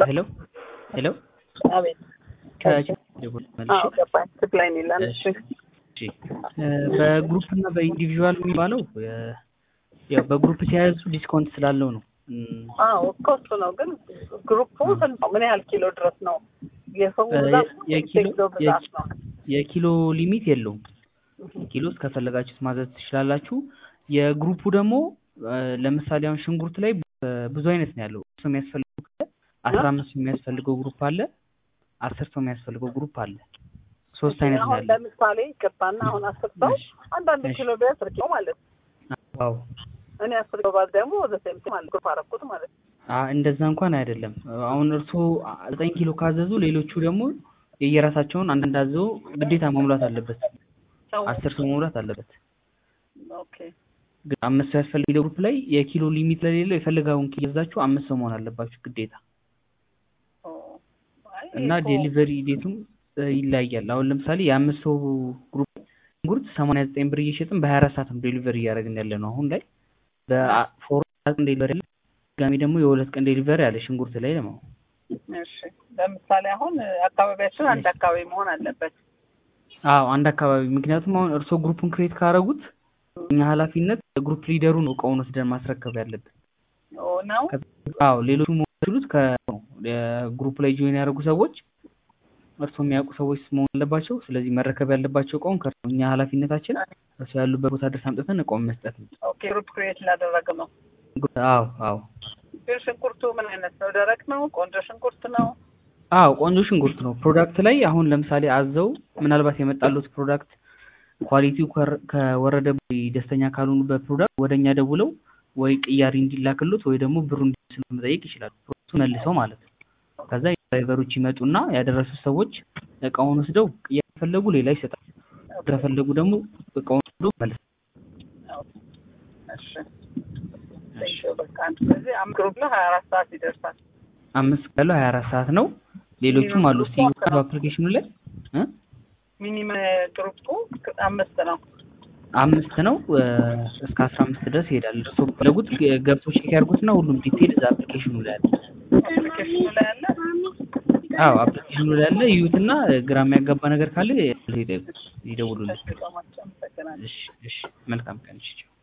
ሄሎ ሄሎ አቤት አዎ ገባኝ። ስፕላይ ሚላን እሺ በግሩፕ እና በኢንዲቪዥዋል የሚባለው ያው በግሩፕ ሲያያዙ ዲስካውንት ስላለው ነው። አዎ እኮ እሱ ነው። ግን ግሩፑ ስንት ነው? ምን ያህል ኪሎ ድረስ ነው? የሰው ብዛት ነው? የኪሎ የኪሎ ብዛት ነው? የኪሎ ሊሚት የለውም። ኪሎ እስከፈለጋችሁት ማዘዝ ትችላላችሁ። የግሩፑ ደግሞ ለምሳሌ አሁን ሽንኩርት ላይ ብዙ አይነት ነው ያለው። ሰው የሚያስፈልገው ካለ አስራ አምስት ሰው የሚያስፈልገው ግሩፕ አለ። አስር ሰው የሚያስፈልገው ግሩፕ አለ። ሶስት አይነት ነው አሁን ያለው። ለምሳሌ ይቅርታና አሁን አስር ሰው አንዳንድ ኪሎ ቢያንስ አስር ኪሎ ማለት ነው። አዎ እኔ አስር ኪሎ ባዝ ደግሞ ዘሴም ማለት ግሩፕ አደረኩት ማለት ነው። አ- እንደዛ እንኳን አይደለም። አሁን እርስዎ ዘጠኝ ኪሎ ካዘዙ ሌሎቹ ደግሞ የየራሳቸውን አንዳንድ አዘው ግዴታ መሙላት አለበት። ሰው አስር ሰው መሙላት አለበት። ኦኬ ግን አምስት ሰው ያስፈልግ ግሩፕ ላይ የኪሎ ሊሚት ለሌለው የፈለጋውን ኪሎ ይዛችሁ አምስት ሰው መሆን አለባችሁ ግዴታ ኦ፣ አይ እና እኮ ዴሊቨሪ ዴቱም እ, ይለያያል። አሁን ለምሳሌ የአምስት ሰው ግሩፕ ሽንኩርት ሰማንያ ዘጠኝ ብር እየሸጥን በሀያ አራት ሰዓት ነው ዴሊቨሪ እያደረግን ያለ ነው አሁን ላይ በፎር ቀን ዴሊቨሪ አለ። ድጋሚ ደግሞ የሁለት ቀን ዴሊቨሪ አለ ሽንኩርት ላይ ደግሞ እሺ ለምሳሌ አሁን አካባቢያችን አንድ አካባቢ መሆን አለበት። አዎ አንድ አካባቢ ምክንያቱም አሁን እርስዎ ግሩፑን ክሬት ካደረጉት እኛ ኃላፊነት ግሩፕ ሊደሩ ነው እቃውን ወስደን ማስረከብ ያለብን። ኦ ነው አዎ ሌሎቹ መወሰዱት ከግሩፕ ላይ ጆይን ያደረጉ ሰዎች እርስዎ የሚያውቁ ሰዎች መሆን አለባቸው። ስለዚህ መረከብ ያለባቸው እቃውን ከእርስዎ እኛ ኃላፊነታችን እርስዎ ያሉበት ቦታ ድረስ አምጥተን እቃውን መስጠት ነው። ኦኬ ግሩፕ ክሬት ላደረግ ነው። አዎ አዎ ግን ሽንኩርቱ ምን አይነት ነው? ደረቅ ነው? ቆንጆ ሽንኩርት ነው? አዎ ቆንጆ ሽንኩርት ነው። ፕሮዳክት ላይ አሁን ለምሳሌ አዘው ምናልባት የመጣሉት ፕሮዳክት ኳሊቲው ከር- ከወረደ ደስተኛ ካልሆኑ በፕሮዳክት ወደ እኛ ደውለው ወይ ቅያሪ እንዲላክሉት ወይ ደግሞ ብሩ እንዲስሉ መጠየቅ ይችላሉ። ፕሮዳክቱ መልሰው ማለት ነው። ከዛ ድራይቨሮች ይመጡና ያደረሱት ሰዎች እቃውን ወስደው ቅያሪ ከፈለጉ ሌላ ይሰጣል። ከፈለጉ ደግሞ እቃውን ወስደው መልስ እሺ ቴንኪው በቃ አንድ ስለዚህ አምስት ግሩፕ ነው ሀያ አራት ሰዓት ይደርሳል። አምስት ያለው ሀያ አራት ሰዓት ነው። ሌሎቹም አሉ። እስቲ አፕሊኬሽኑ ላይ እ? ሚኒመም ግሩፑ አምስት ነው። አምስት ነው እ፣ እስከ አስራ አምስት ድረስ ይሄዳል። እርስዎ ፈለጉት ገብቶ ቼክ ያድርጉትና ሁሉም ዲቴል እዛ አፕሊኬሽኑ ላይ አለ። አፕሊኬሽኑ ላይ አለ። አዎ አፕሊኬሽኑ ላይ አለ። ይዩትና ግራ የሚያጋባ ነገር ካለ ይደውሉልን። እሺ በጣም አመሰግናለሁ። እሺ እሺ፣ መልካም ቀን። እሺ ቻው።